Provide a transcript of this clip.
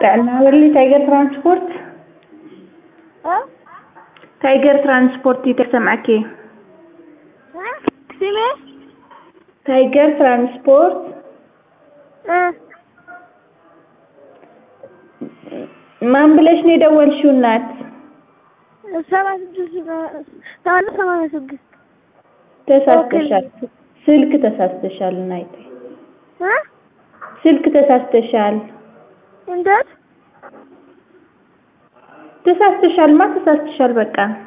እና ወርሊ ታይገር ትራንስፖርት እ ታይገር ትራንስፖርት ይተሰማኬ እ ስሜ ታይገር ትራንስፖርት እ ማን ብለሽ ነው የደወልሽው እናት? ሰባ ስድስት ሰማንያ ሰማንያ ስድስት ተሳስተሻል። ስልክ ተሳስተሻል እናይቴ እ ስልክ ተሳስተሻል። እንዴት ተሳስተሻልማ ተሳስተሻል በቃ